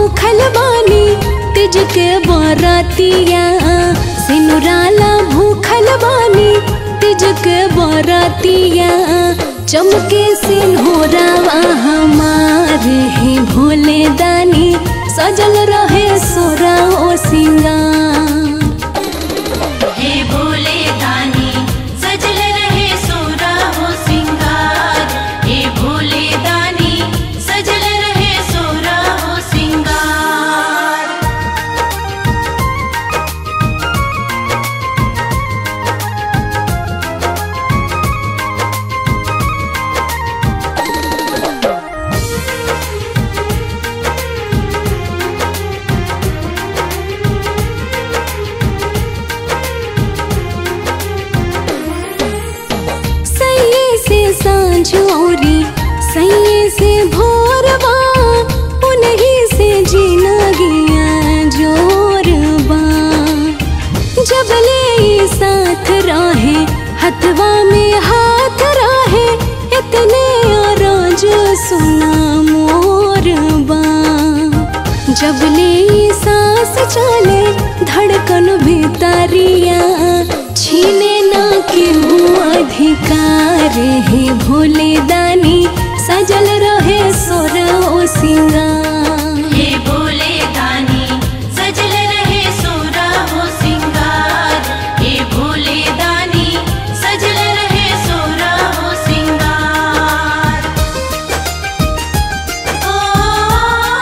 भूखल बानी तिज के बरतिया सिनुराला भूखल बानी तिज के बरतिया चमके सिन्होरावा हमारे हे भोले दानी सजल रहे सोरा ओ सिंगार हे भोले दानी सजल रहे सोरा हो सिंगार हे भोले दानी सजल रहे सोरा हो सिंगार सैये से सांझ औरी सैये से भोरबा उन्हीं से जीना गया जोरबा जब ले ई साथ रहे हथवा में हाथ रहे इतने रोज सुना मोरबा जब ले ई सांस चले धड़कन भीतरिया छीने ना केहू अधिकार हे भोले दानी सजल रहे सोर ओ सिंगार हे भोले दानी सजल रहे सोरा हो सिंगार हे भोले दानी सजल रहे सोरा हो सिंगार ओ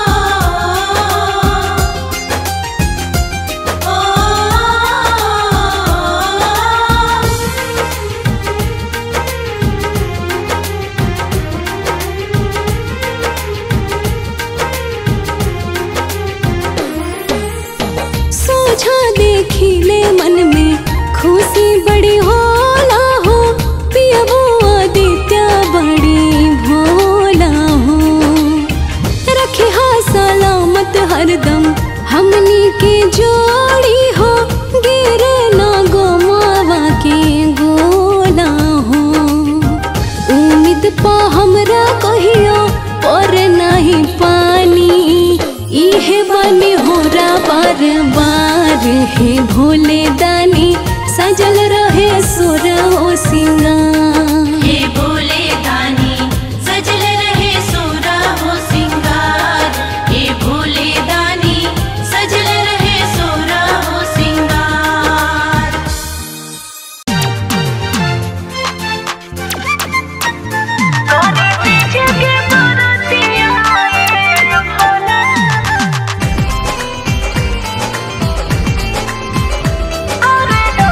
ओ सोझा देखिले मन में खुशी बड़ी होला हो पियबो आदित्य बड़ी भोला हो रखे हा सलामत हरदम हमनी के जोड़ी हो गिरे ना गोमावा के गोला हो उम्मीद पा हमरा कहियो पर नहीं पानी इहे बनी होरा बार बार हे भोले दानी सजल रहे सुर ओ सिंगार हे भोले दानी सजल रहे सोरा हो सिंगार हे भोले दानी सजल रहे सोरा हो सिंगार Thank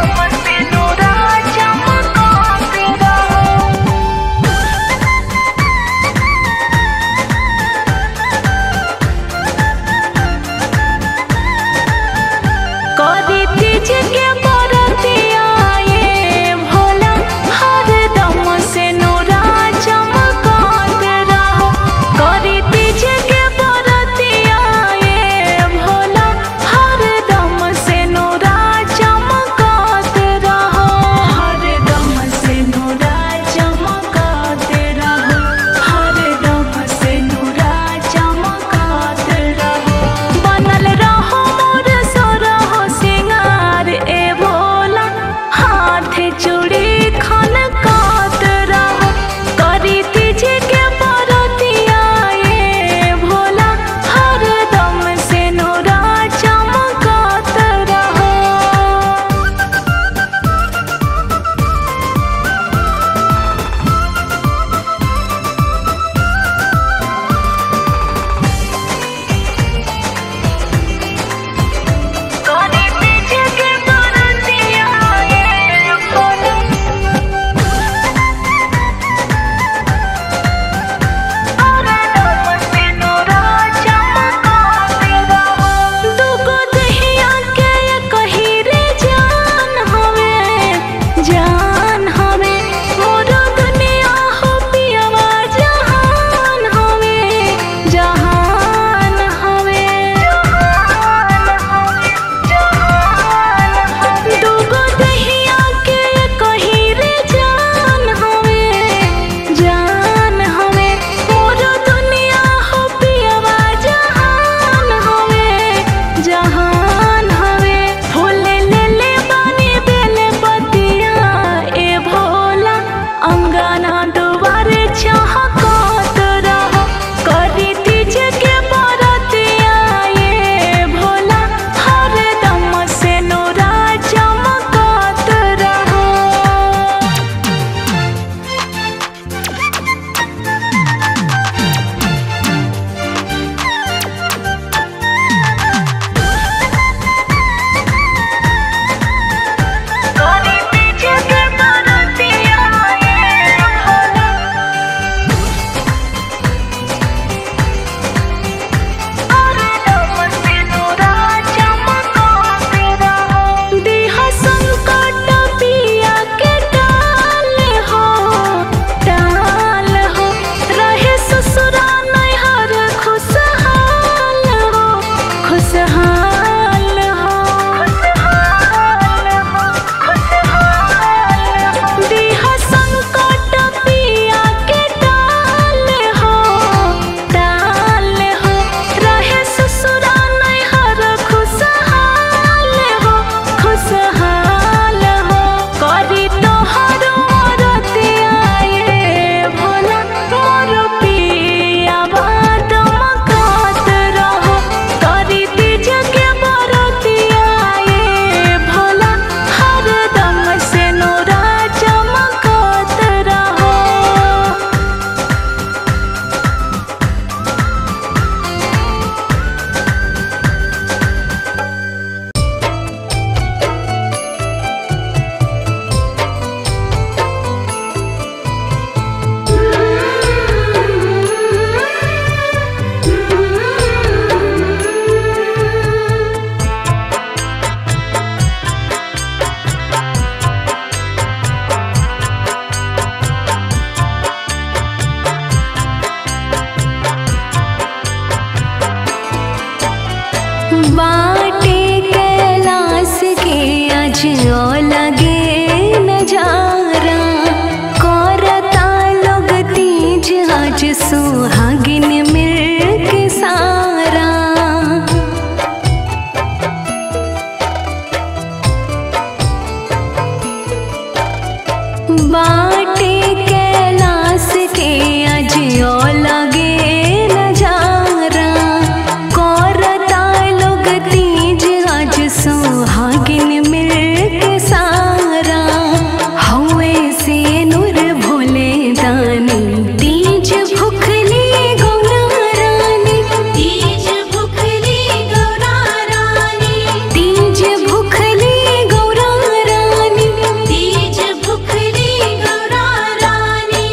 बाटे कैलाश के अजियो लगे नजारा करता लोग तीज आज सुहागिन मिल के सारा हवे से नूर भोले दानी तीज भुखली गौरा रानी तीज भुखली गौरा रानी तीज भुखली गौरा रानी तीज भुखली गौरा रानी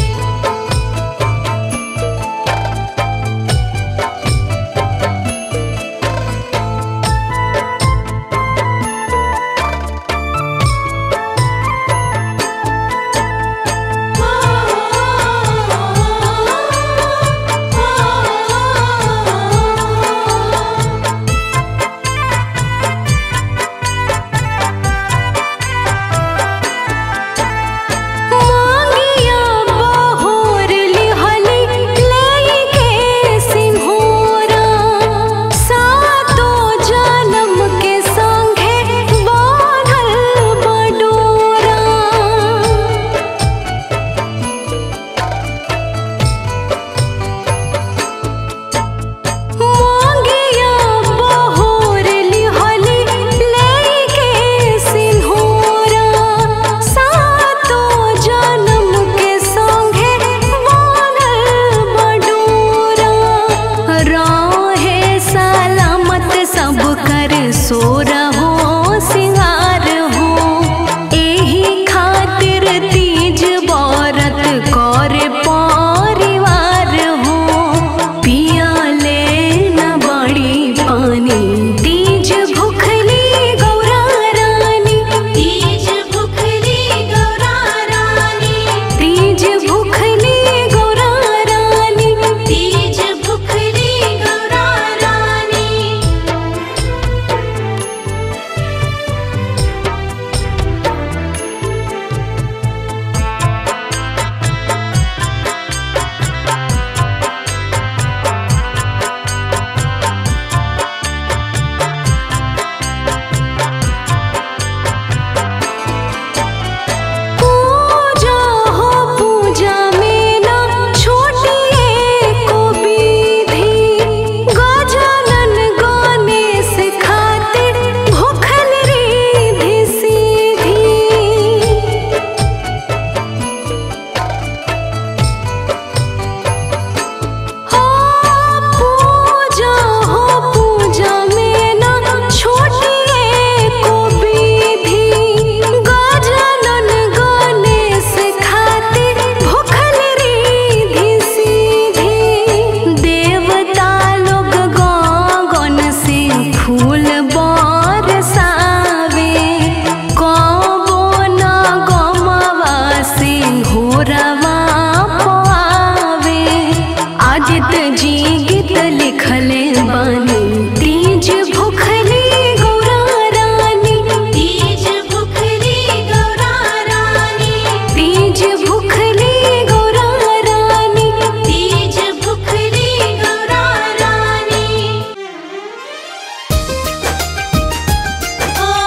मांगिया बहोर लिहली लईके सिंहोरा सातो जन्म के संगे बांधल बडोरा मांगिया बहोर लिहली लईके सिंहोरा सातो जन्म के संगे बांधल बडोरा रहे सलामत सब कर सोर हो सिंगार हो एही खातिर तीज बरत कर परिवार हो पियाले न बड़ी पानी तीज भुखली गौरा रानी तीज भुखली गौरा रानी तीज भुखली गौरा रानी तीज भुखली गौरा रानी पूजा हो पूजा में ना छोटिए को विधि गजानन गणेश खातिर भूखल रिधि सीधी हो पूजा हो पूजा में ना छोटिए को विधि गजानन गणेश खातिर भूखल रिधि सीधी देवता लोग गगन से फूल बरसावे कबो न गमवा से घोरवा पावे आदित जी गीत लिखले बानी तीज भुखली गौरा रानी तीज भुखली गौरा रानी तीज भुखली गौरा रानी तीज भुखली गौरा रानी ओ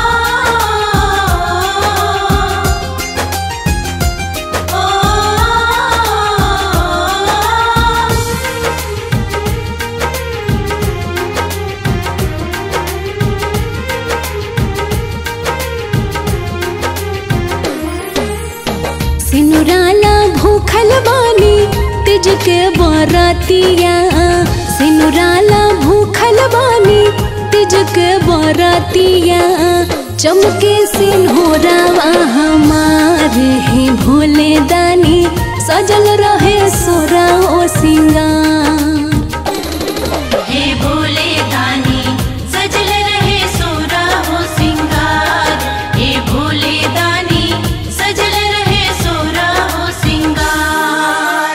सिनुराला भूखल बानी तिज के बरतिया सिनुराला भूखल बानी तिज के बरतिया चमके सिन्होरावा हमारे हे भोले दानी सजल रहे सोरा ओ सिंगार हे भोले दानी सजल रहे सोरा हो सिंगार हे भोले दानी सजल रहे सोरा हो सिंगार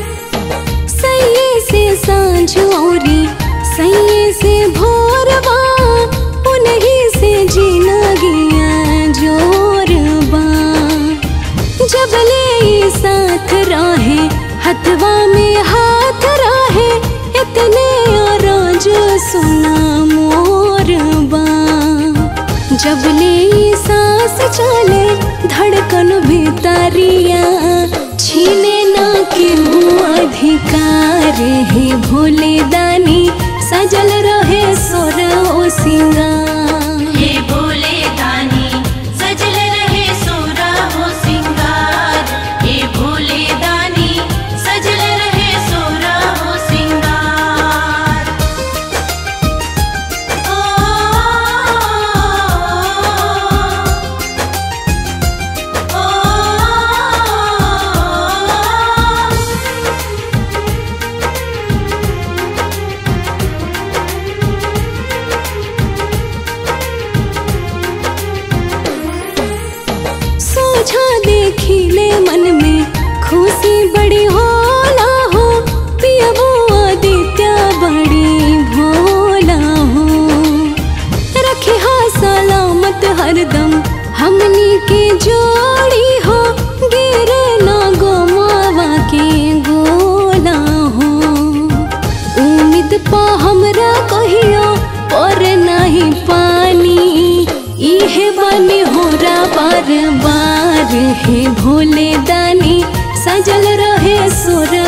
सैये से सांझ औरी सैये से भोरवा जब ले सांस चले धड़कन भीतरिया छीने ना केहू अधिकार हे भोले दानी सजल रहे सोर ओ सिंगार हे भोले दानी सजल रहे सोरा हो सिंगार हे भोले दानी सजल रहे सोरा हो सिंगार ओ ओ सोझा देखिले मन में खुशी बड़ी होला हो पियबो आदित्य बड़ी भोला हो रखे हा सलामत हरदम हमनी के जोड़ी हो गिरे ना गोमावा के गोला हो उम्मीद पा हमरा कहियो पर नहीं पानी इहे बनी होरा बार बार हे भोले दानी सजल रहे सुर